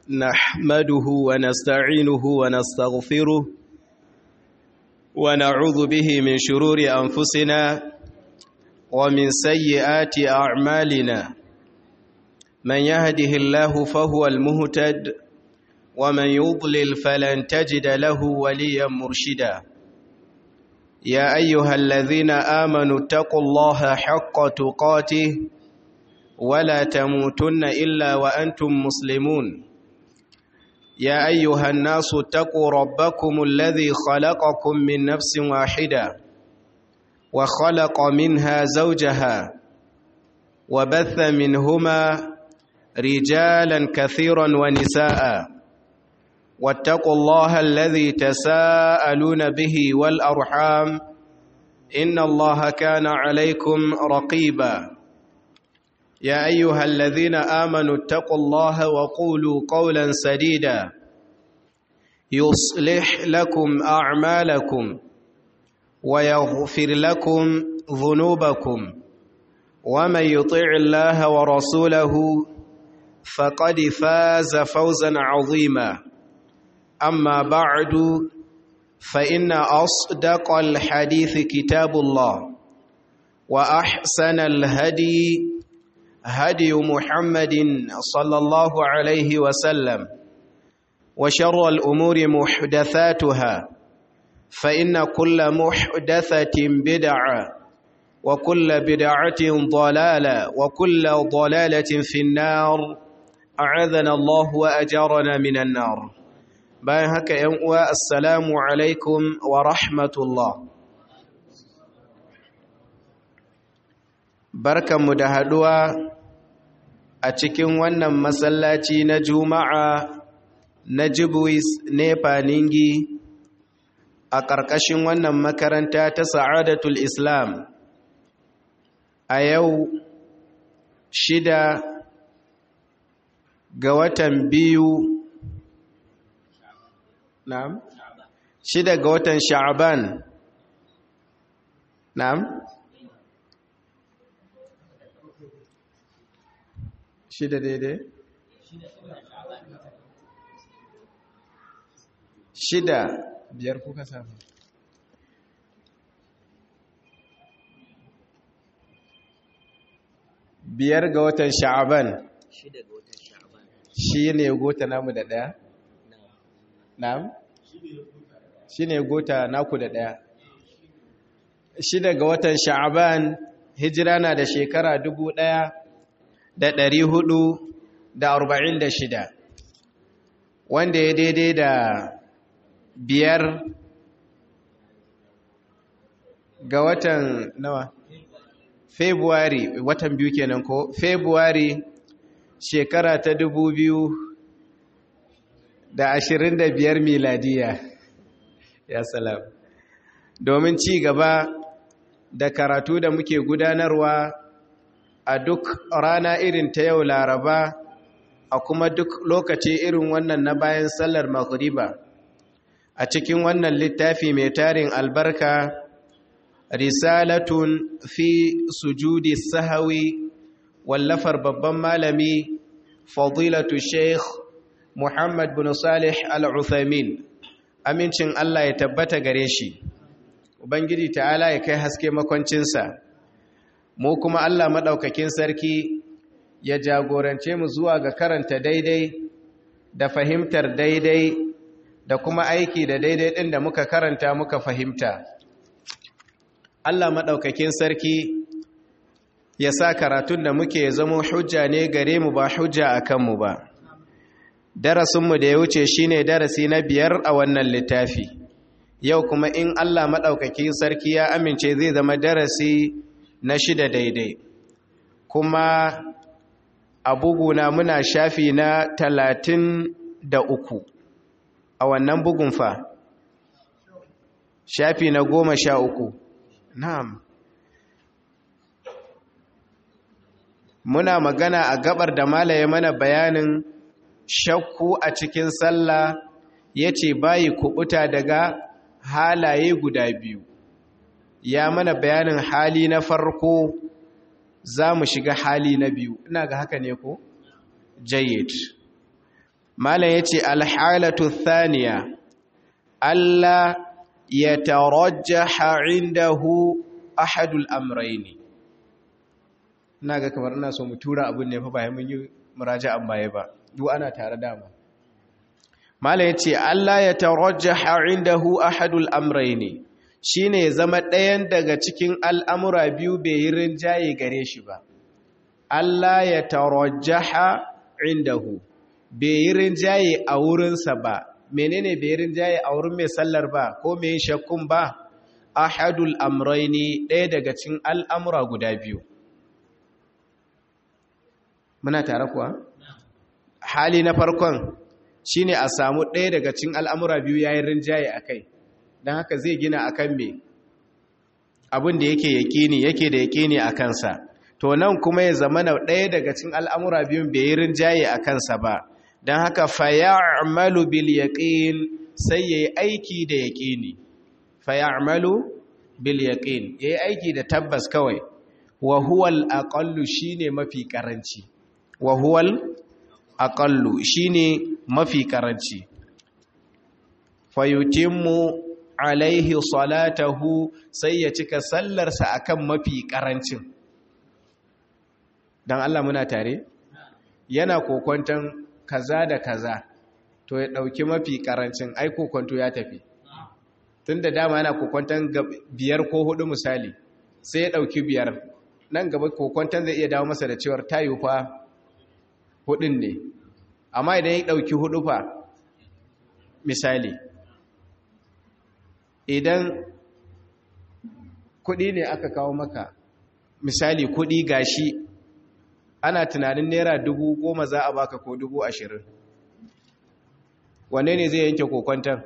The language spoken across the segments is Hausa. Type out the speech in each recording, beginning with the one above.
نحمده ونستعينه ونستغفره ونعوذ به من شرور أنفسنا ومن سيئات أعمالنا من يهده الله فهو المهتد ومن يضلل فلن تجد له وليا مرشدا يا أيها الذين آمنوا اتقوا الله حق تقاته ولا تموتن إلا وأنتم مسلمون يا أيها الناس اتقوا ربكم الذي خلقكم من نفس واحدة وخلق منها زوجها وبث منهما رجالا كثيرا ونساء واتقوا الله الذي تساءلون به والأرحام إن الله كان عليكم رقيبا يا أيها الذين آمنوا اتقوا الله وقولوا قولا سديدا يصلح لكم أعمالكم ويغفر لكم ذنوبكم ومن يطع الله ورسوله فقد فاز فوزا عظيما أما بعد فإن أصدق الحديث كتاب الله وأحسن الهدي هدي محمد صلى الله عليه وسلم وشر الأمور محدثاتها فإن كل محدثة بدعة وكل بدعة ضلالة وكل ضلالة في النار أعاذنا الله وأجارنا من النار bayan haka ‘yan uwa assalamu alaikum wa rahmatullah barkanmu da haɗuwa a cikin wannan masallaci na juma'a na jibwis nepa ningi a ƙarƙashin wannan makaranta ta sa'adatul islam a yau shida ga watan biyu Na'am? Shida ga watan Sha'aban. Na'am? Shida daidai? Shida biyar kuka samu. Biyar ga watan Sha'aban. Shida ga watan Sha'aban. Shi ne gota namu da ɗaya? Na'am? Shi ne gota naku da ɗaya. Shida ga watan Sha'aban hijira na da shekara dubu ɗaya da ɗari hudu da arba'in da shida. Wanda ya daidai da biyar ga watan nawa? February, watan biyu kenan ko? February shekara ta dubu biyu da ashirin da biyar miladiya ya salam domin ci gaba da karatu da muke gudanarwa a duk rana irin ta yau laraba a kuma duk lokaci irin wannan na bayan sallar maghriba a cikin wannan littafi mai tarin albarka risalatun fi sujudi sahawi wallafar babban malami fadilatu sheikh Muhammad bin Salih Al-Uthaymin amincin Allah ya tabbata gare shi Ubangiji ta'ala ya kai haske makwancinsa mu kuma Allah madaukakin sarki ya jagorance mu zuwa ga karanta daidai da fahimtar daidai da kuma aiki da daidai din da muka karanta muka fahimta Allah madaukakin sarki ya sa karatun da muke zama hujja ne gare mu ba hujja akan mu ba darasinmu da ya wuce shine darasi na biyar a wannan littafi yau kuma in Allah maɗaukaki sarki ya amince zai zama darasi na shida daidai kuma a buguna muna shafi na talatin da uku a wannan bugun fa shafi na goma sha uku na'am muna magana a gabar da malaye mana bayanin shakku a cikin sallah ya ce bayi kubuta daga halaye guda biyu ya mana bayanin hali na farko za mu shiga hali na biyu ina ga haka ne ko jayyid malam yace alhalatu thaniya alla yatarajjaha indahu ahadul amrayni naga kamar ina so mu tura abin ne fa bayan mun yi muraja'an baya ba duk ana tare dama mala yace Allah ya tarajjaha indahu ahadul amrayni shine ya zama ɗayan daga cikin al'amura biyu bai yi rinjaye gare shi ba Allah ya tarajjaha indahu bai yi rinjaye a wurinsa ba menene bai yi rinjaye a wurin mai sallar ba ko mai shakkun ba ahadul amrayni ɗaya daga cikin al'amura guda biyu muna tare kuwa hali na farkon shine a samu ɗaya daga cikin al'amura biyu yayin rinjaye a kai don haka zai gina a kan me abin da yake yaƙini yake da yaƙini a kansa to nan kuma ya zama na ɗaya daga cikin al'amura biyun bai yi rinjaye a kansa ba don haka faya'amalu bil yaƙin sai ya yi aiki da yaƙini faya'amalu bil yaƙin ya yi aiki da tabbas kawai wa huwal aƙallu shine mafi ƙaranci wa huwal aqallu shine mafi karanci fayutimmu alaihi salatahu sai ya cika sallarsa akan mafi karancin dan Allah muna tare yana kokonton kaza da kaza to ya dauki mafi karancin ai kokonto ya tafi tunda dama yana kokonton biyar ko hudu misali sai ya dauki biyar nan gaba kokonton zai iya dawo masa da cewar tayu fa hudun ne amma idan ya dauki hudu fa misali idan kudi ne aka kawo maka misali kudi gashi ana tunanin naira dubu goma za a baka ko dubu ashirin wanne ne zai yanke kokwantar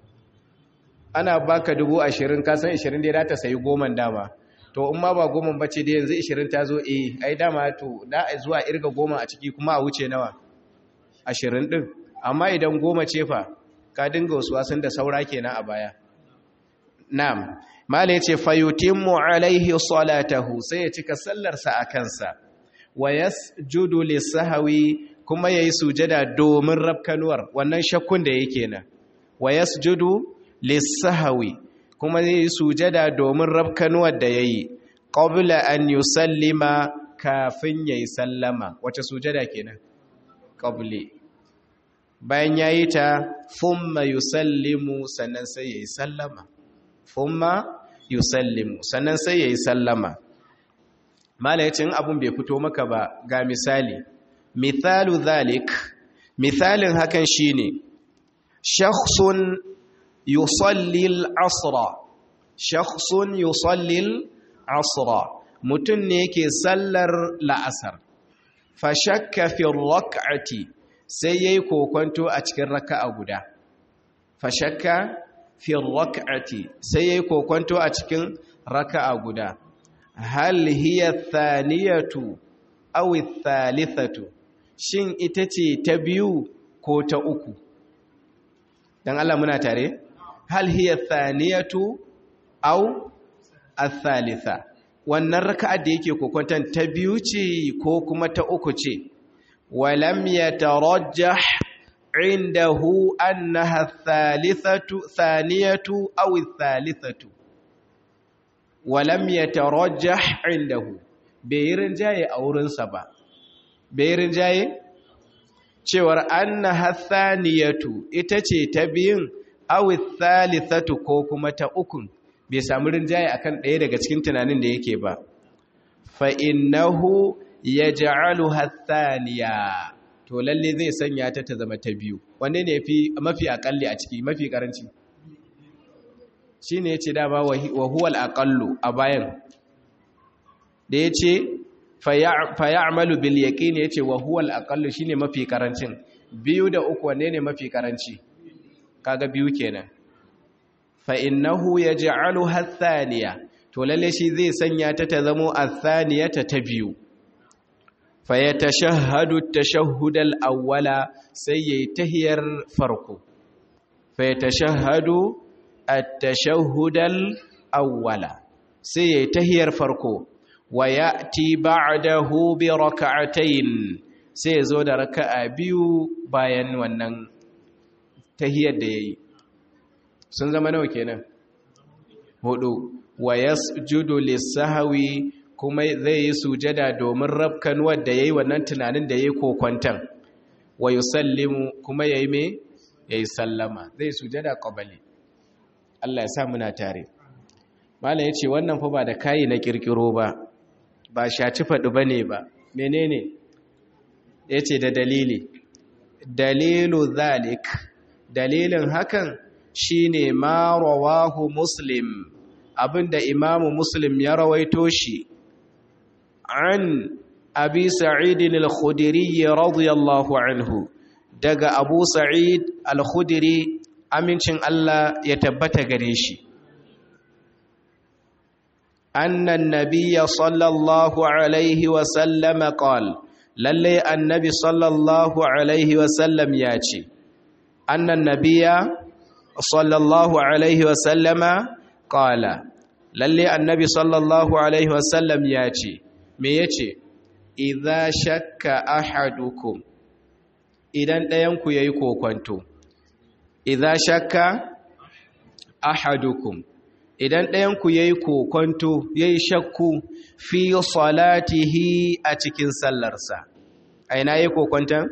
ana baka dubu ashirin kasan ashirin dai ta sayi goman dama to in ma ba goman bace dai yanzu ashirin ta zo eh ai dama to da a zuwa irga goma a ciki kuma a wuce nawa ashirin din amma idan goma ce fa ka dinga wasu wasan da saura kenan a baya na'am mala yace fayutimmu alaihi salatahu sai ya cika sallarsa a kansa wa yasjudu lisahwi kuma yayi sujada domin rabkanuwar wannan shakkun da yake nan wa yasjudu lisahwi kuma yayi sujada domin rabkanuwar da yayi qabla an yusallima kafin yayi sallama wace sujada kenan qabli bayan yayi ta thumma yusallimu sannan sai yayi sallama thumma yusallimu sannan sai yayi sallama malayacin abun bai fito maka ba ga misali misalu zalik misalin hakan shine shakhsun yusalli al-asra shakhsun yusalli al-asra mutun ne yake sallar la'asar fa shakka fi rak'ati sai yayi kokonto a cikin raka'a guda fa shakka fi rak'ati sai yayi kokonto a cikin raka'a guda hal hiya thaniyatu aw thalithatu shin ita ce ta biyu ko ta uku dan Allah muna tare hal hiya thaniyatu aw athalitha wannan raka'a da yake kokonton ta biyu ce ko kuma ta uku ce walam yatarajjah indahu annaha thalithatu thaniyatu aw thalithatu walam yatarajjah indahu bai rinjaye a wurinsa ba bai rinjaye cewar annaha thaniyatu ita ce ta biyun aw thalithatu ko kuma ta ukun bai samu rinjaye akan ɗaya daga cikin tunanin da yake ba fa innahu yaj'aluha thaniya to lalle zai sanya ta ta zama ta biyu wanne ne fi mafi akalli a ciki mafi karanci shine yace dama wa huwa al-aqallu a bayan da yace fa ya'malu bil yaqin yace wa huwa al-aqallu shine mafi karancin biyu da uku wanne ne mafi karanci kaga biyu kenan fa'innahu ya ji'alu hathaniya to lalle shi zai sanya ta ta zamo athaniyata ta biyu fa ya tashahhadu tashahhudal awwala sai yayi tahiyar farko fa ya tashahhadu at-tashahhudal awwala sai yayi tahiyar farko wa ya'ti ba'dahu bi rak'atayn sai ya zo da raka'a biyu bayan wannan tahiyar da yayi sun zama nawa kenan hudu wa yasjudu lis-sahwi kuma zai yi sujada domin rabkan wanda yayi wannan tunanin da yayi kokwantan wa yusallimu kuma yayi me yayi sallama zai sujada qabali Allah ya sa muna tare mala yace wannan fa ba da kai na kirkiro ba ba shaci fadi bane ba menene yace da dalili dalilu zalik dalilin hakan shine ma rawahu muslim abinda imamu muslim ya rawaito shi an abi sa'idin al-khudiri radiyallahu anhu daga abu sa'id al-khudiri amincin Allah ya tabbata gare shi annan nabiyya sallallahu alaihi wa sallama qala lalle annabi sallallahu alaihi wa sallam ya ce annan nabiyya sallallahu alaihi wa sallama qala lalle annabi sallallahu alaihi wa sallam ya ce me yace idza shakka ahadukum idan ɗayanku yayi kokonto idza shakka ahadukum idan ɗayanku yayi kokonto yayi shakku fi salatihi a cikin sallarsa aina yayi kokonton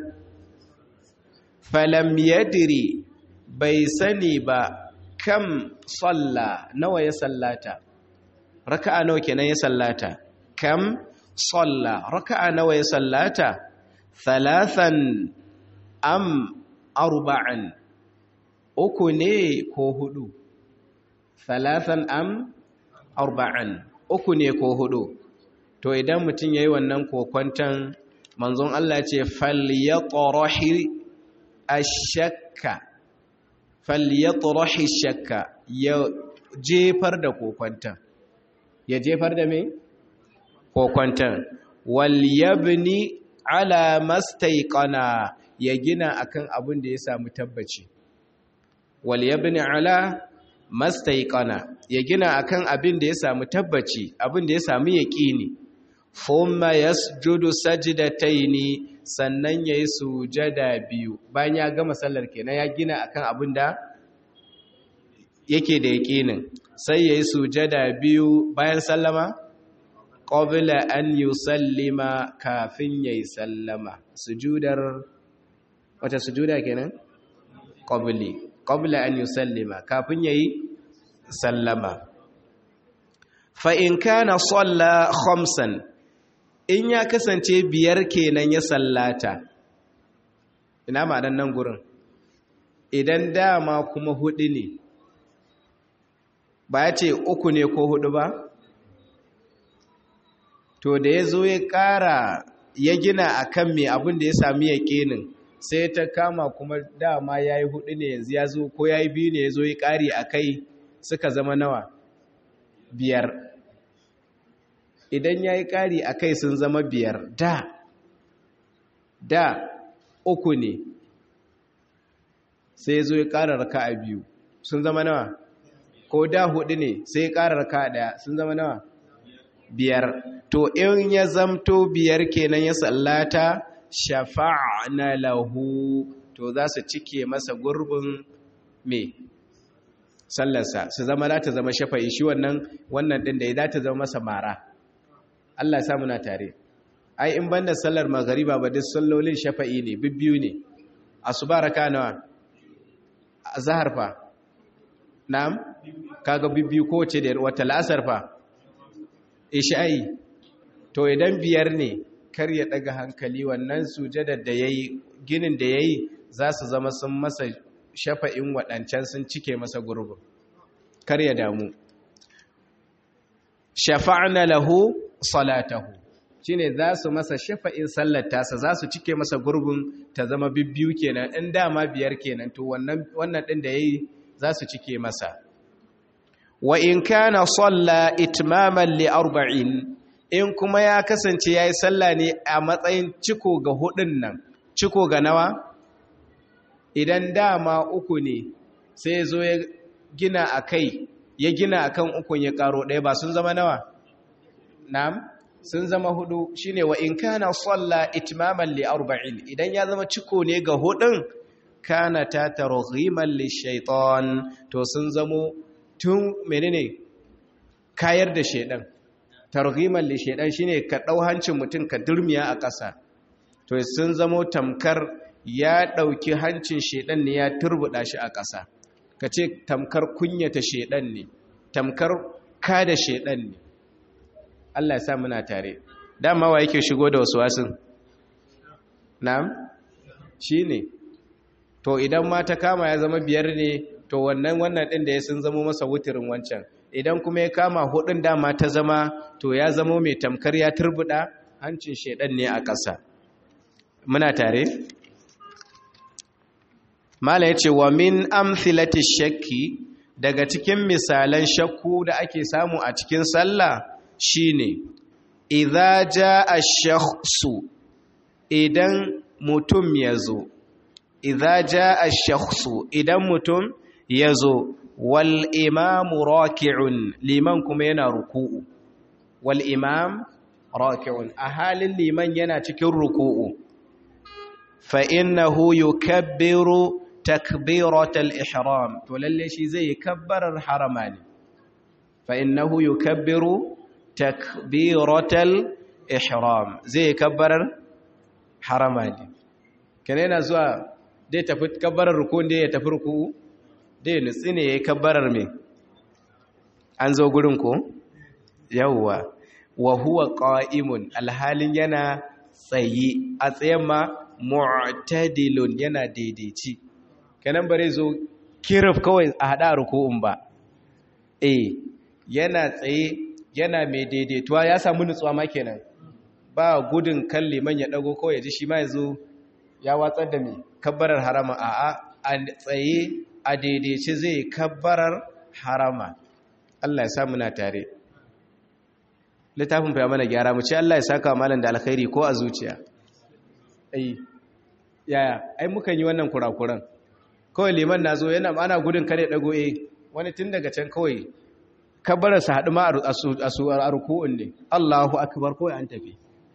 falam yadri bai sani ba kam salla nawa ya sallata raka'a nawa kenan ya sallata kam salla raka'a nawa ya sallata thalathan am arba'an uku ne ko hudu thalathan am arba'an uku ne ko hudu to idan mutum yayi wannan kokwantan manzon Allah ce falyatrahi ash-shakka falyatrahi ash-shakka ya jefar da kokwantan ya jefar da me kokwantan wal yabni ala mastaiqana ya gina akan abin da ya samu tabbaci wal yabni ala mastaiqana ya gina akan abin da ya samu tabbaci abin da ya samu yaqini thumma yasjudu sajdataini sannan yayi sujada biyu bayan ya gama sallar kenan ya gina akan abin da yake da yaqinin sai yayi sujada biyu bayan sallama qabla an yusallima kafin yayi sallama sujudar wata sujuda kenan qabli qabla an yusallima kafin yayi sallama fa in kana salla khamsan in ya kasance biyar kenan ya sallata ina ma dan nan gurin idan dama kuma hudu ne ba ya ce uku ne ko hudu ba to da ya zo ya ƙara ya gina a kan mai abin da ya sami ya ƙenin sai ta kama kuma dama ya yi hudu ne yanzu ya zo ko ya yi biyu ne ya zo ya ƙari a kai suka zama nawa biyar idan ya yi ƙari a kai sun zama biyar da da uku ne sai ya zo ya ƙara raka a biyu sun zama nawa ko da hudu ne sai ya ƙara raka ɗaya sun zama nawa biyar to in ya zamto biyar kenan ya sallata shafa'na lahu to za su cike masa gurbin me sallarsa su zama za ta zama shafa'i shi wannan wannan din da ya za ta zama masa mara Allah ya muna tare ai in banda sallar magariba ba duk sallolin shafa'i ne bibbiyu ne asuba raka nawa azhar fa na'am kaga bibbiyu ko ce da wata la'asar fa isha'i to idan biyar ne kar ya daga hankali wannan sujadar da yayi ginin da yayi za su zama sun masa shafa'in waɗancan sun cike masa gurbin kar ya damu shafa'na lahu salatahu shine za su masa shafa'in sallar tasa za su cike masa gurbin ta zama bibbiyu kenan in dama biyar kenan to wannan wannan din da yayi za su cike masa wa in kana salla itmaman li arba'in in kuma ya kasance yayi sallah ne a matsayin ciko ga hudun nan ciko ga nawa idan dama uku ne sai zo ya gina akai ya gina akan ukun ya karo ɗaya ba sun zama nawa na'am sun zama hudu shine wa in kana salla itmaman li arba'in idan ya zama ciko ne ga hudun kana ta targhiman li shaytan to sun zamo tun menene kayar da shedan targhiman li shaytan shine ka dau hancin mutum ka durmiya a ƙasa to sun zamo tamkar ya dauki hancin shedan ne ya turbuda shi a ƙasa kace tamkar kunyata shedan ne tamkar kada shedan ne Allah ya sa muna tare dama wa yake shigo da wasu wasun na'am shine to idan ma ta kama ya zama biyar ne to wannan wannan din da ya sun zama masa wutirin wancan idan kuma ya kama hudun dama ta zama to ya zama mai tamkar ya turbuda hancin shedan ne a ƙasa muna tare mala yace wa min amthilati shakki daga cikin misalan shakku da ake samu a cikin sallah shine idza jaa ash-shakhsu idan mutum yazo idza jaa ash-shakhsu idan mutum yazo wal imam raki'un liman kuma yana ruku'u wal imam raki'un a halin liman yana cikin ruku'u fa innahu yukabbiru takbiratal ihram to lalle shi zai kabbarar harama ne fa innahu yukabbiru takbiratal ihram zai kabbarar harama ne kene yana zuwa dai tafi kabbarar ruku dai ya tafi ruku dai nutsi ne yayi kabbarar me an zo gurin ko yawwa wa huwa qa'imun alhalin yana tsayi a tsayen ma mu'tadilun yana daidaici kenan bare zo kirif kawai a hada ruku'un ba eh yana tsaye yana mai daidaituwa ya samu nutsuwa ma kenan ba gudun kan liman ya dago kawai ji shi ma yazo ya watsar da mai kabbarar harama a a tsaye a daidaice zai kabbarar harama Allah ya sa muna tare littafin fa mana gyara mu ce Allah ya saka malam da alkhairi ko a zuciya ai yaya ai mukan yi wannan kurakuran kawai liman na zo yana ana gudun kare dago eh wani tun daga can kawai kabbara su haɗu ma a ruku'un ne Allahu akbar kawai an tafi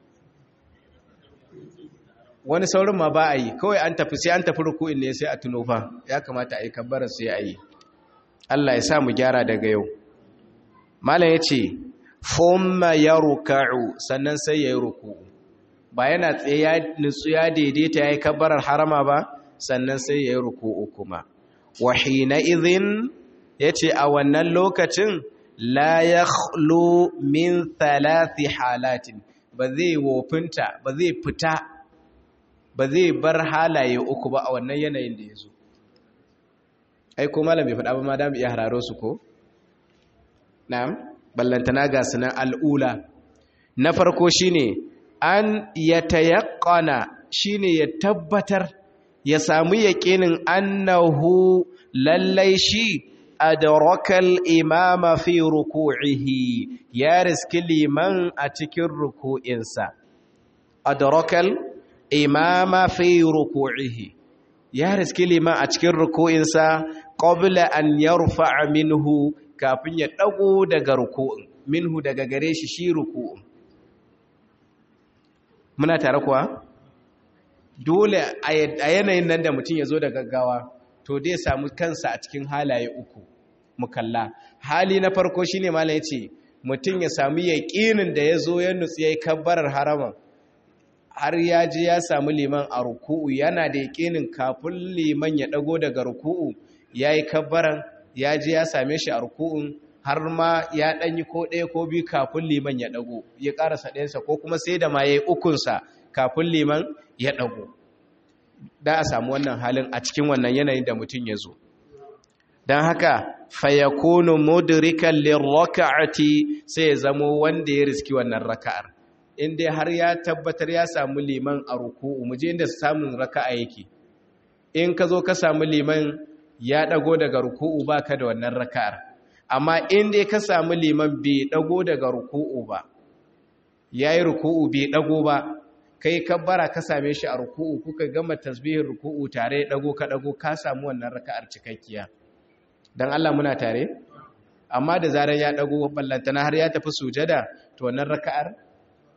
wani saurin ma ba a yi kawai an tafi sai an tafi ruku'un ne sai a tuno fa ya kamata a yi kabbara sai a yi Allah ya sa mu gyara daga yau malam ya ce fomma ya ruka'u sannan sai ya yi ruku'u ba yana tsaye ya nutsu ya daidaita ya yi kabbarar harama ba sannan sai ya yi ruku'u kuma wahina izin ya ce a wannan lokacin la ya min thalathi halatin ba zai wofinta ba zai fita ba zai bar halaye uku ba a wannan yanayin da ya zo ai ko malam bai faɗa ba ma da mu iya hararo su ko na'am ballantana ga sunan al'ula na farko shine an yatayaqqana shine ya tabbatar ya samu yaƙinin annahu lallai shi adrakal imama fi ruku'ihi ya riski liman a cikin ruku'insa adrakal imama fi ruku'ihi ya riski liman a cikin ruku'insa qabla an yarfa'a minhu kafin ya dago daga ruku'in minhu daga gare shi shi ruku'in muna tare kuwa dole a yanayin nan da mutum ya zo da gaggawa to dai samu kansa a cikin halaye uku mukalla hali na farko shine malam yace mutum ya samu yaƙinin da ya zo ya nutsi yayi kabbarar harama har ya ji ya samu liman a ruku'u yana da yaƙinin kafin liman ya dago daga ruku'u yayi kabbaran ya ji ya same shi a ruku'un har ma ya ɗanyi ko ɗaya ko biyu kafin liman ya ɗago ya ƙarasa ɗayansa ko kuma sai da ma ya yi ukunsa kafin liman ya ɗago da a samu wannan halin a cikin wannan yanayin da mutum ya zo don haka fayakunu mudrikan lirraka'ati sai ya zamo wanda ya riski wannan raka'ar in dai har ya tabbatar ya samu liman a ruku'u mu je inda samun raka'a yake in ka zo ka samu liman ya ɗago daga ruku'u baka da wannan raka'ar amma in dai ka samu liman bai dago daga ruku'u ba yayi ruku'u bai dago ba kai kabbara ka same shi a ruku'u kuka gama tasbihin ruku'u tare dago ka dago ka samu wannan raka'ar cikakkiya dan Allah muna tare amma da zarar ya dago ballantana har ya tafi sujada to wannan raka'ar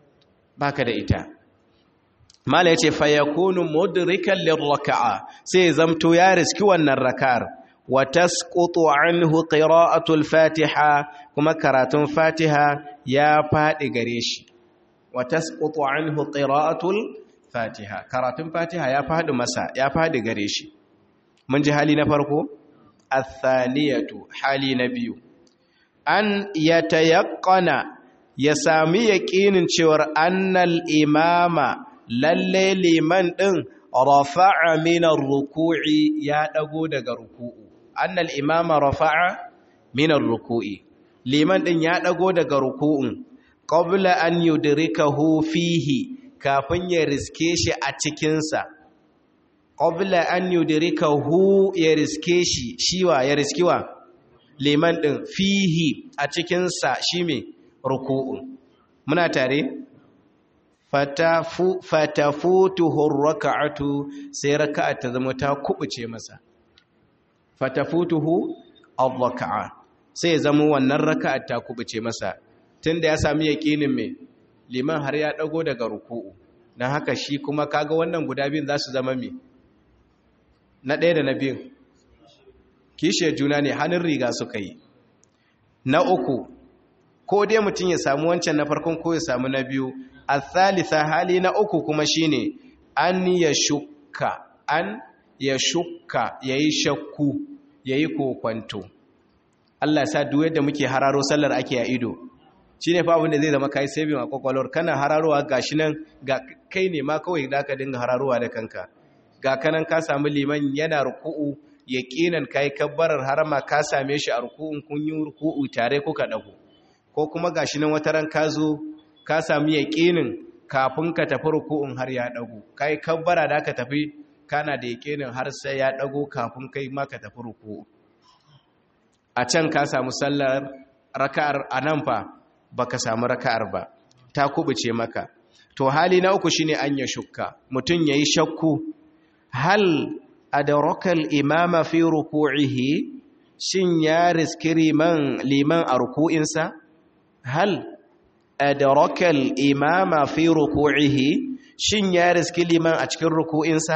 baka da ita mala yace fa yakunu mudrikan lirraka'a sai zamto ya riski wannan raka'ar wa tasqutu anhu qira'atul fatiha kuma karatun fatiha ya fadi gare shi wa tasqutu anhu qira'atul fatiha karatun fatiha ya fadi masa ya fadi gare shi mun ji hali na farko athaliyatu hali na biyu an yatayaqqana ya sami yaqinin cewar annal imama lalle liman din rafa'a min ar-ruku'i ya dago daga ruku'u annal imama rafa'a min ar-ruku'i liman din ya dago daga ruku'un qabla an yudrikahu fihi kafin ya riske shi a cikin sa qabla an yudrikahu ya riske shi shiwa ya riskiwa liman din fihi a cikin sa shi me ruku'un muna tare fatafu fatafutuhu raka'atu sai raka'a ta zama ta kubuce masa fatafutuhu ar-raka'a sai zama wannan raka'a ta kubuce masa tunda ya sami yaqinin me liman har ya dago daga ruku'u dan haka shi kuma kaga wannan guda biyun za su zama me na ɗaya da na biyun kishe juna ne hannun riga suka yi na uku ko dai mutum ya samu wancan na farkon ko ya samu na biyu a thalitha hali na uku kuma shine an ya shukka an ya shukka ya yi shakku ya yi kokwanto Allah sa duk yadda muke hararo sallar ake a ido shi ne fa abinda zai zama kai saving a kwakwalwar kana hararowa ga shi nan ga kai ne ma kawai da ka dinga hararowa da kanka ga kanan ka samu liman yana ruku'u yaqinan kai kabbarar harama ka same shi a ruku'un kun yi ruku'u tare kuka dago ko kuma gashi nan wata ran ka zo ka sami yaƙinin kafin ka tafi ruku'un har ya dago kai kabbara da ka tafi kana da yaƙinin har sai ya dago kafin kai ma ka tafi ruku'u a can ka samu sallar raka'ar anan fa baka samu raka'ar ba ta kubuce maka to hali na uku shine an ya shukka mutun yayi shakku hal adraka al-imama fi ruku'ihi shin ya riski liman liman a ruku'insa hal adraka al-imama fi ruku'ihi shin ya riski liman a cikin ruku'insa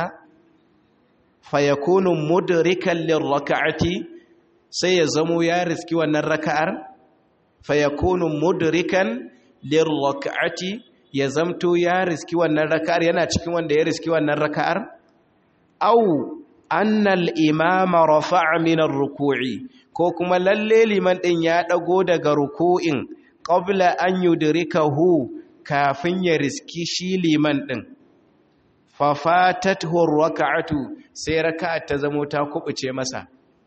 fayakunu mudrikan lirraka'ati sai ya zamo ya riski wannan raka'ar fayakunu mudrikan lirraka'ati ya zamto ya riski wannan raka'ar yana cikin wanda ya riski wannan raka'ar au annal imama rafa'a min ar-ruku'i ko kuma lalle liman din ya dago daga ruku'in qabla an yudrikahu kafin ya riski shi liman din fa fatathu ar-rak'atu sai raka'a ta zamo ta kubuce masa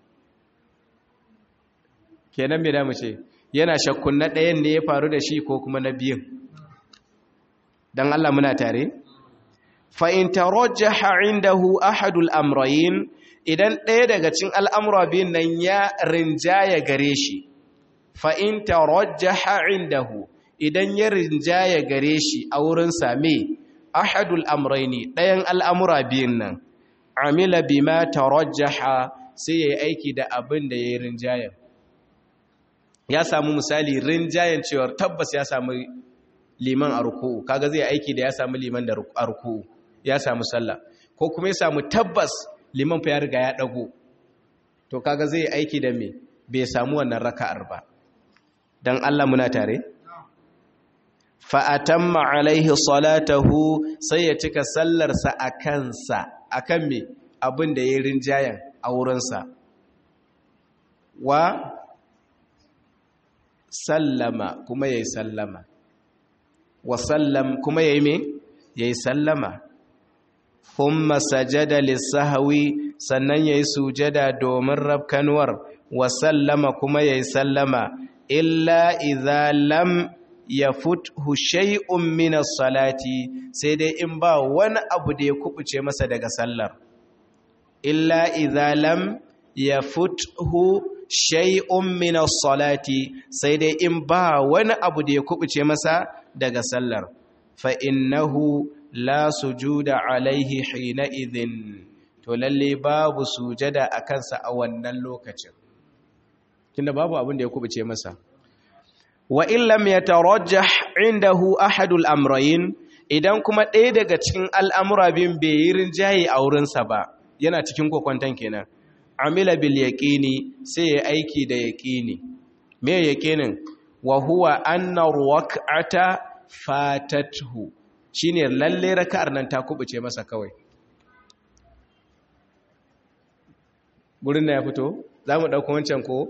kenan me da mu ce yana shakkun na ɗayan ne ya faru da shi ko kuma na biyun dan Allah muna tare fa'in tarajjaha indahu ahadul amrayin idan ɗaya daga cin al'amura biyun nan ya rinjaya gare shi fa'in tarajjaha indahu idan ya rinjaya gare shi a wurin same ahadul amraini ɗayan al'amura biyun nan amila bima tarajjaha sai ya yi aiki da abin da ya yi rinjayen ya samu misali rinjayen cewar tabbas ya samu liman a ruku'u kaga zai aiki da ya samu liman da a ruku'u ya samu sallah ko kuma ya samu tabbas liman fa ya riga ya dago to kaga zai aiki da me bai samu wannan raka'ar ba dan Allah muna tare fa atamma alaihi salatahu sai ya cika sallarsa a kansa akan me abin da yayin rinjayen a wurinsa wa sallama kuma yayi sallama wa sallam kuma yayi me yayi sallama thumma sajada lis-sahwi sannan yayi sujada domin rabkanwar wa sallama kuma yayi sallama illa idza lam yafuthu shay'un min as-salati sai dai in ba wani abu da ya kubuce masa daga sallar illa idza lam yafuthu shay'un min as-salati sai dai in ba wani abu da ya kubuce masa daga sallar fa innahu la sujuda alaihi hina idhin to lalle babu sujada a kansa a wannan lokacin tunda babu abin da ya kubuce masa wa illam yatarajjah indahu ahadul amrayn idan kuma ɗaya daga cikin al'amura bin bai yi rinjaye a wurinsa ba yana cikin kokwanton kenan amila bil yaqini sai ya aiki da yaqini me yaqinin wa huwa anna ruwaqata fatathu shine lalle raka'ar nan ta kubuce masa kawai gurin da ya fito zamu dauko wancan ko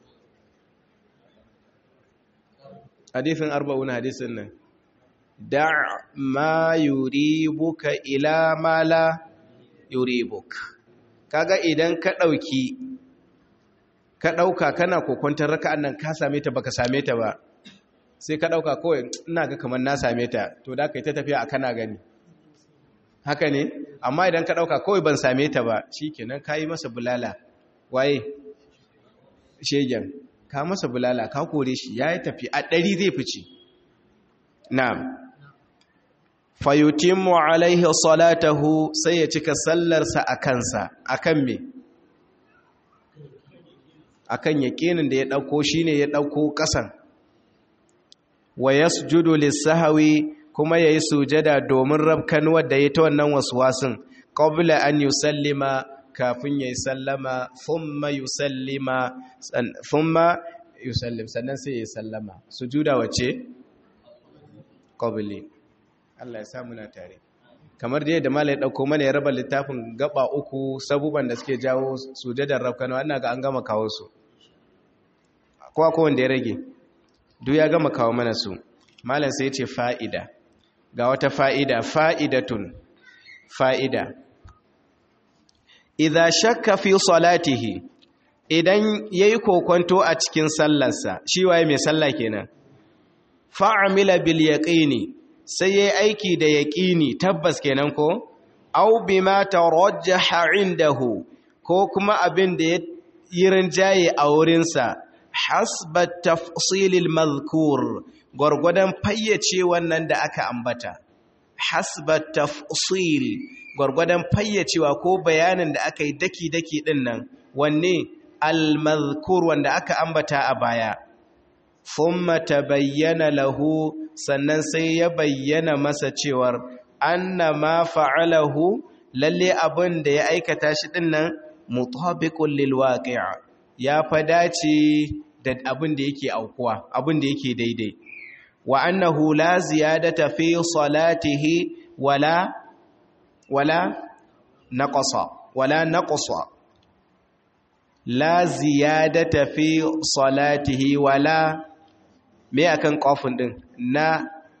hadisin arba'un hadisin nan da ma yuribuka ila ma la yuribuk kaga idan ka dauki ka dauka kana kokontar raka'an nan ka same ta baka same ta ba sai ka dauka kawai ina ga kamar na same ta to da kai ta tafiya a kana gani haka ne amma idan ka dauka kawai ban same ta ba shikenan kai masa bulala waye shegen ka masa bulala ka kore shi yayi tafi a ɗari zai fice na'am fayutimmu alaihi salatahu sai ya cika sallarsa a kansa akan me akan yaƙinin da ya ɗauko shine ya ɗauko ƙasan wa yasjudu lis-sahwi kuma yayi sujada domin rabkan wanda yayi ta wannan waswasin qabla an yusallima kafin yayi sallama thumma yusallima thumma yusallim sannan sai yayi sallama sujuda wace qabli Allah ya samu na tare kamar da yadda malai dauko mana ya raba littafin gaba uku sabuban da suke jawo sujadar rabkan wannan ga an gama kawo su kowa ko wanda ya rage duk ya gama kawo mana su malam sai ce fa'ida ga wata fa'ida fa'idatun fa'ida idha shakka fi salatihi idan yayi kokonto a cikin sallarsa shi waye mai sallah kenan fa'amila bil yaqini sai yayi aiki da yaqini tabbas kenan ko aw bima tarajjaha indahu ko kuma abin da ya yi rinjaye a wurinsa hasba tafsilil mazkur gwargwadon fayyace wannan da aka ambata hasba tafsil gwargwadon fayyacewa ko bayanin da aka yi daki-daki din nan wanne al-mazkur wanda aka ambata a baya thumma tabayyana lahu sannan sai ya bayyana masa cewar anna ma fa'alahu lalle abin da ya aikata shi din nan mutabiqul lil waqi' ya fa dace da abin da yake aukuwa abin da yake daidai wa annahu la ziyadata fi salatihi wala wala naqasa wala naqasa la ziyadata fi salatihi wala me akan kofin din na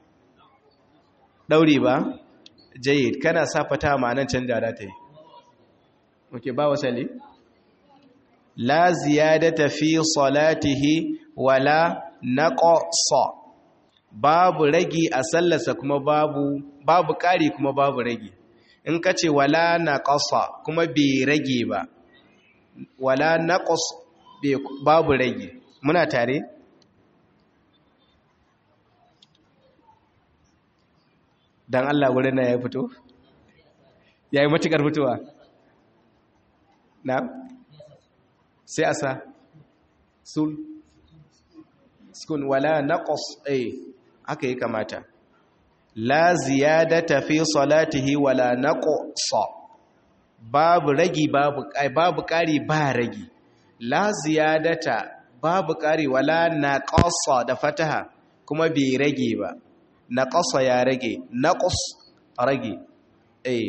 dauri ba jayyid kana sa fata ma'anan canja da ta yi oke ba wasali la ziyadata fi salatihi wala naqsa babu ragi a sallarsa kuma babu babu ƙari kuma babu ragi in ka ce wala naqsa kuma bai rage ba wala naqs babu ragi muna tare dan Allah wurin nan ya fito yayi matukar fitowa na sai asa sul sukun wala naqas eh aka yi kamata la ziyadata fi salatihi wala naqsa babu ragi babu babu kari ba ragi la ziyadata babu kari wala naqasa da fataha kuma bai rage ba naqasa ya rage naqas rage eh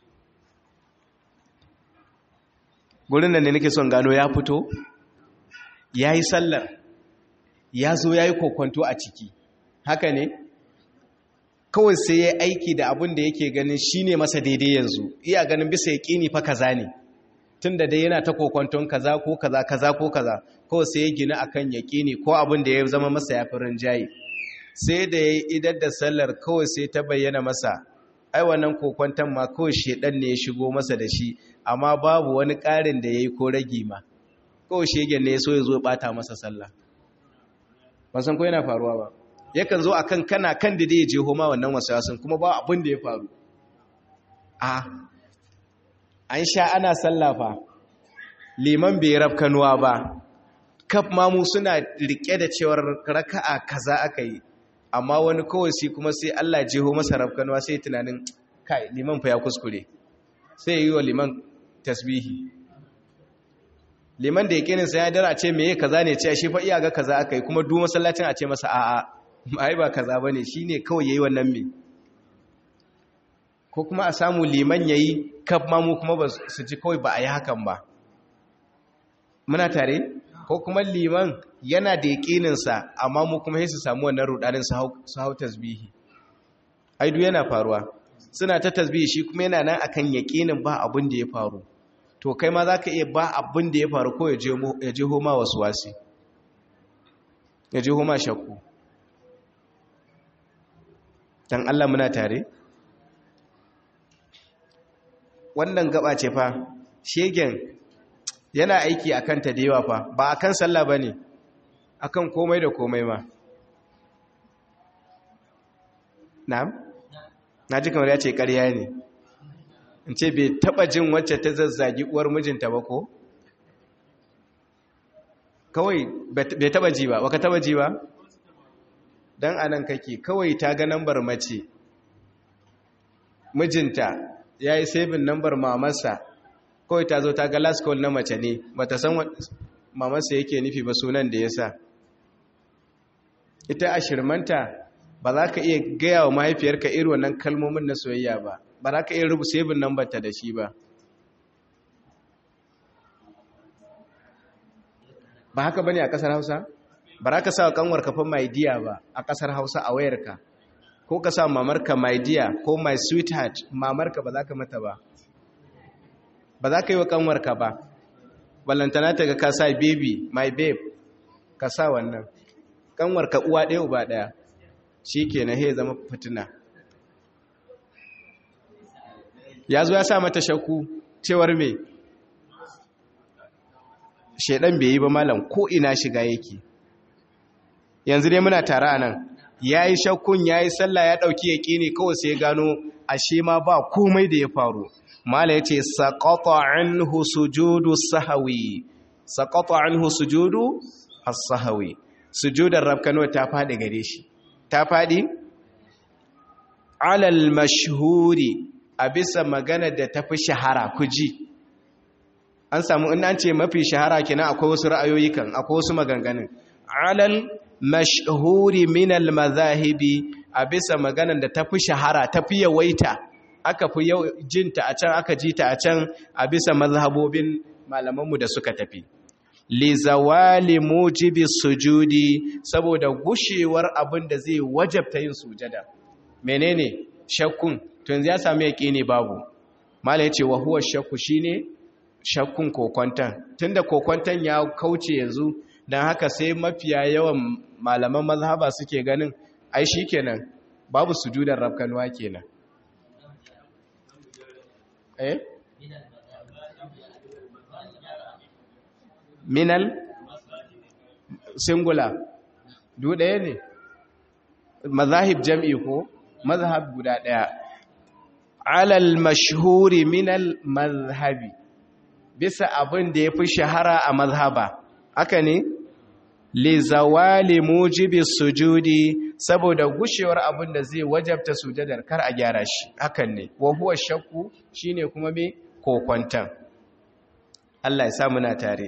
gurin nan ne nake son gano ya fito yayi sallar ya zo yayi kokonto a ciki haka ne kawai sai ya aiki da abin da yake ganin shine masa daidai yanzu iya ganin bisa yaqini fa kaza ne tunda dai yana ta kokonton kaza ko kaza kaza ko kaza kawai sai ya gina akan yaqini ko abin da ya zama masa yafi rinjaye sai da ya idar da sallar kawai sai ta bayyana masa ai wannan kokonton ma kawai shedan ne ya shigo masa da shi amma babu wani ƙarin da ya yi ko ragi ma kawai shegen ne ya so ya zo bata masa sallah ban san ko yana faruwa ba yakan zo akan kana kan da ya je homa wannan wasawasin kuma ba abin da ya faru a an sha ana sallah fa liman bai rafkanuwa ba kaf mamu suna rike da cewar raka'a kaza aka yi amma wani kawai sai kuma sai Allah jeho masa rafkanwa sai tunanin kai liman fa ya kuskure sai yi wa liman tasbihi liman da yakinin sai ya dara ce meye kaza ne ce shi fa iya ga kaza aka yi kuma duk masallacin a ce masa a'a ai ba kaza bane shine kawai yayi wannan me ko kuma a samu liman yayi kaf mamu kuma ba su ji kawai ba a yi hakan ba muna tare ko kuma liman yana da yaƙininsa amma mu kuma su samu wannan rudanin su hau tasbihi aidu yana faruwa suna ta tasbihi shi kuma yana nan akan yaƙinin ba abin da ya faru to kai ma za ka iya ba abin da ya faru ko ya je homa wasu wasi ya je homa shakku don Allah muna tare wannan gaba ce fa shegen yana aiki a kanta da yawa fa ba a kan sallah ba ne a kan komai da komai ma na'am na ji kamar ya ce ƙarya ne in ce bai taɓa jin wacce ta zazzagi uwar mijinta ba ko kawai bai taɓa ji ba baka taɓa ji ba don anan kake kawai ta ga nambar mace mijinta ya yi sabin nambar mamarsa kawai ta zo ta ga last call na mace ne ba ta san mamarsa yake nufi ba sunan da ya sa ita a shirmanta ba za ka iya gaya wa mahaifiyarka irin wannan kalmomin na soyayya ba ba za ka iya rubu sabin nambar ta da shi ba ba haka bane a kasar hausa ba za ka sa kanwar kafin my dear ba a kasar hausa a wayarka ko ka sa mamarka my dear ko my sweetheart mamarka ba za ka mata ba ba za ka yi wa kanwarka ba ballantana ta ga ka sa baby my babe ka sa wannan kanwarka uwa ɗaya uba ɗaya shi ke na he zama fitina ya zo ya sa mata shakku cewar me shaidan bai yi ba malam ko ina shiga yake yanzu dai muna tare a nan ya yi shakkun ya yi sallah ya ɗauki yaƙi ne kawai sai gano ashe ma ba komai da ya faru mala ya ce saƙaƙa anhu sujudu sahawi saƙaƙa anhu sujudu as-sahawi sujudar rabkano ta faɗi gare shi ta faɗi alal mashhuri a bisa magana da ta fi shahara kuji an samu in an ce mafi shahara kenan akwai wasu ra'ayoyi kan akwai wasu maganganun alal mashhuri min al mazahibi a bisa maganan da ta fi shahara ta fi yawaita aka fi jinta a can aka ji ta a can a bisa mazhabobin malamanmu da suka tafi li zawali mujibi sujudi saboda gushewar abin da zai wajabta yin sujada menene shakkun to yanzu ya sami yaqini babu mala yace wa huwa shakku shine shakkun kokwantan tunda kokwantan ya kauce yanzu dan haka sai mafiya yawan malaman mazhaba suke ganin ai shikenan babu sujudar rabkanwa kenan eh minal singular du ɗaya ne mazahib jam'i ko mazhab guda ɗaya alal mashhuri minal mazhabi bisa abin da ya fi shahara a mazhaba haka ne li zawali mujibi sujudi saboda gushewar abin da zai wajabta sujadar kar a gyara shi hakan ne wa huwa shakku shine kuma me kokwantan Allah ya sa muna tare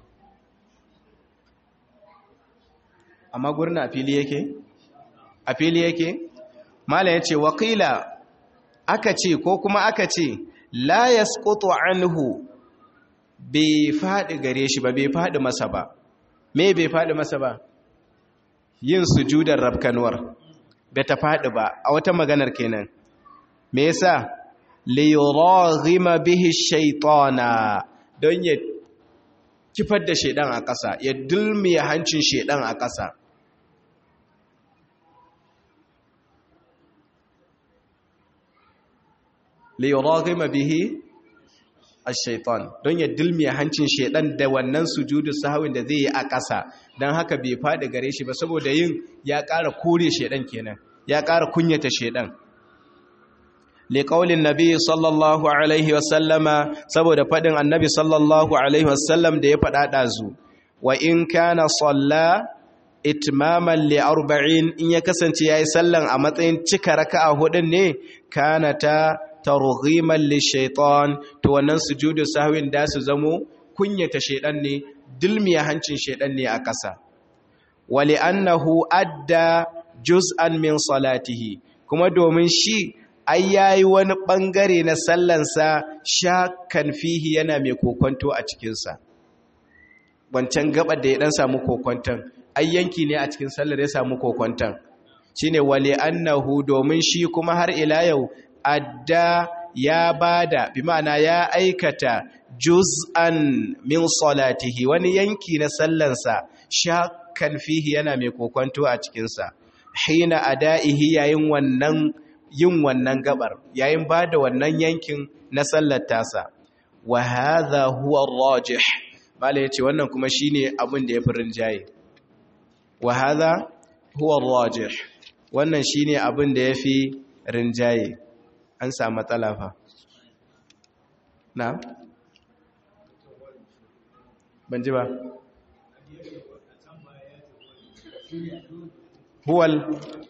amma gurin a fili yake a fili yake mala yace waqila aka ce ko kuma aka ce la yasqutu anhu bai fadi gare shi ba bai fadi masa ba me bai fadi masa ba yin sujudar rabkanwar bai ta fadi ba a wata maganar kenan me yasa li yuraghima bihi shaytana don ya kifar da shaidan a ƙasa ya dulmiya hancin shaidan a ƙasa liyuraghima bihi ash-shaytan don ya dulmiya hancin shaidan da wannan sujudu sahwin da zai yi a ƙasa don haka bai fadi gare shi ba saboda yin ya ƙara kore shaidan kenan ya ƙara kunyata shaidan liƙaulin nabi sallallahu alaihi wasallama saboda faɗin annabi sallallahu alaihi wasallam da ya faɗa ɗazu wa in kana salla itmaman li arba'in in ya kasance yayi sallan a matsayin cika raka'a hudun ne kana ta targhiman li shaytan to wannan sujudu sahwin da su zamo kunyata shaydan ne dilmiya hancin shaydan ne a ƙasa wa li annahu adda juz'an min salatihi kuma domin shi ai yayi wani bangare na sallansa shakkan fihi yana mai kokonto a cikinsa wancan gabar da ya dan samu kokonton ai yanki ne a cikin sallar ya samu kokonton shine wali annahu domin shi kuma har ila yau adda ya bada bi ma'ana ya aikata juz'an min salatihi wani yanki na sallansa shakkan fihi yana mai kokonto a cikinsa hina ada'ihi yayin wannan yin wannan gabar yayin ba da wannan yankin na sallar tasa wa hadha huwa rajih mala yace wannan kuma shine abin da yafi rinjaye wa hadha huwa rajih wannan shine abin da yafi rinjaye an samu matsala fa na ban ji ba huwal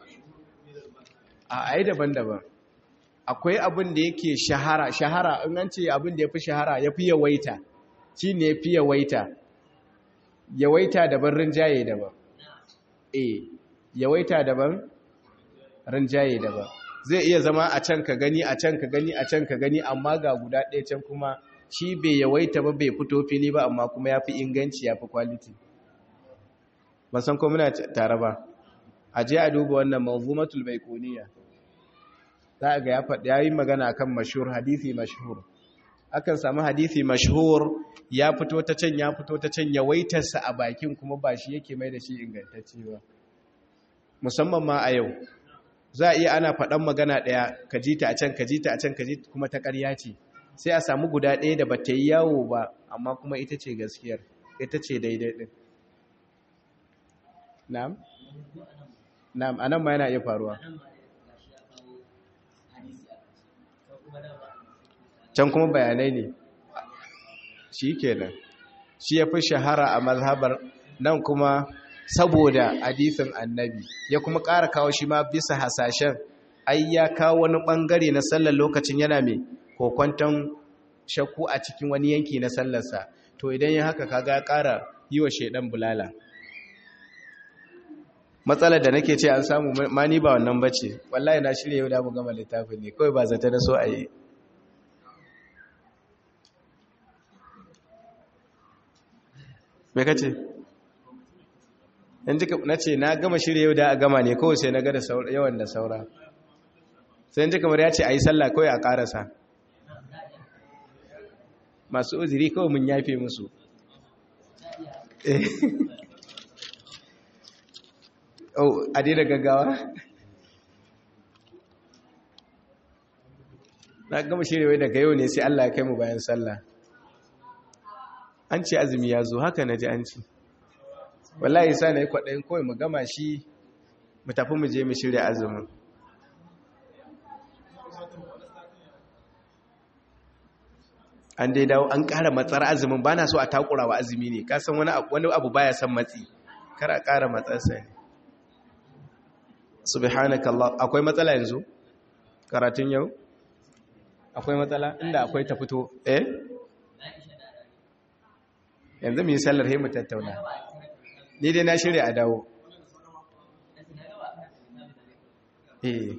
a ai daban-daban akwai abin da yake shahara shahara in an ce abin da ya fi shahara ya fi yawaita shi ne ya fi yawaita yawaita daban rinjaye daban e yawaita daban rinjaye daban zai iya zama a can ka gani a can ka gani a can ka gani amma ga guda ɗaya can kuma shi bai yawaita ba bai fito fili ba amma kuma ya fi inganci ya fi kwaliti ban san ko muna tare ba a je a duba wannan manzumatul baikuniya za a ga ya faɗi yayin magana kan mashhur hadisi mashhur akan samu hadisi mashhur ya fito ta can ya fito ta can ya waitarsa a bakin kuma ba shi yake mai da shi ingantacce ba musamman ma a yau za a iya ana faɗan magana ɗaya ka ji ta a can ka ji ta a can ka ji kuma ta ƙarya ce sai a samu guda ɗaya da ba ta yi yawo ba amma kuma ita ce gaskiyar ita ce daidai ɗin na'am na'am anan ma yana iya faruwa can kuma bayanai ne shi kenan shi ya fi shahara a mazhabar nan kuma saboda hadisin annabi ya kuma ƙara kawo shi ma bisa hasashen ai ya kawo wani ɓangare na sallar lokacin yana mai kokwanton shakku a cikin wani yanki na sallarsa to idan ya haka kaga ya ƙara yi wa shaidan bulala matsalar da nake ce an samu ma ni ba wannan bace wallahi na shirya yau da mu gama littafin ne kawai ba zata na so a yi me kace yanzu na ce na gama shirya yau da a gama ne kawai sai na ga da yawan da saura sai yanzu kamar ya ce a yi sallah kawai a karasa masu uziri kawai mun yafe musu oh a daina gaggawa na gama shirya daga yau ne sai Allah ya kai mu bayan sallah an ce azumi ya zo haka na ji an ci wallahi sa na yi kwaɗayin kawai mu gama shi mu tafi mu je mu shirya azumin an dai dawo an ƙara matsar azumin ba na so a takura wa azumi ne kasan wani abu baya son matsi kar a ƙara matsarsa ne subhanakallah akwai matsala yanzu karatun yau akwai matsala inda akwai ta fito eh yanzu mu yi sallar mu tattauna ni dai na shirya a dawo eh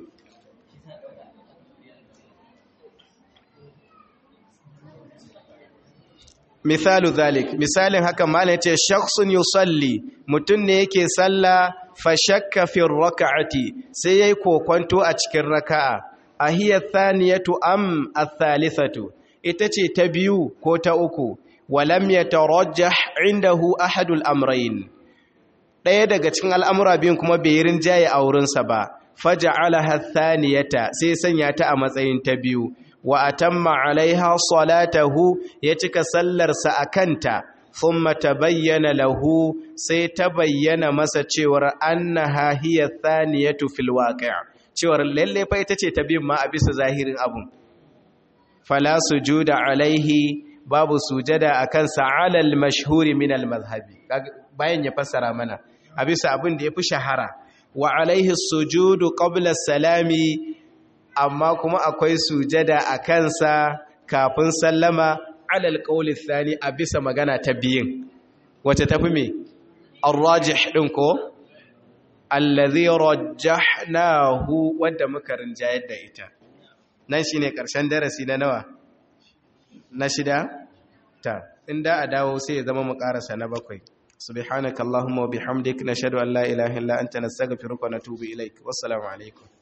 misalu zalik misalin haka malai ce shakhsun yusalli mutum ne yake salla fa shakka fi raka'ati sai yayi kokonto a cikin raka'a ahiya thaniyatu am ath-thalithatu ita ce ta biyu ko ta uku walam yatarajjah indahu ahadul amrayn daya daga cikin al'amura biyun kuma bai rinjaye a wurinsa ba faja'alaha thaniyata sai sanya ta a matsayin ta biyu wa atamma alaiha salatahu ya cika sallarsa a kanta thumma tabayyana lahu sai ta bayyana masa cewar annaha hiya thaniyatu fil waqi' cewar lalle fa ita ce ta biyun ma a bisa zahirin abun fala sujuda alaihi babu sujada akan sa'alal mashhuri min al-madhhabi bayan ya fassara mana a bisa abin da yafi shahara wa alaihi sujudu qabla salami amma kuma akwai sujada a kansa kafin sallama alal qawli thani a bisa magana ta biyin wace tafi me ar-rajih din ko allazi rajjahnahu wanda muka rinjayar da ita nan shine karshen darasi na nawa na shida ta inda a dawo sai ya zama mu karasa na bakwai subhanakallahumma wa bihamdik nashhadu an la ilaha illa anta nastaghfiruka wa natubu ilaik wassalamu alaikum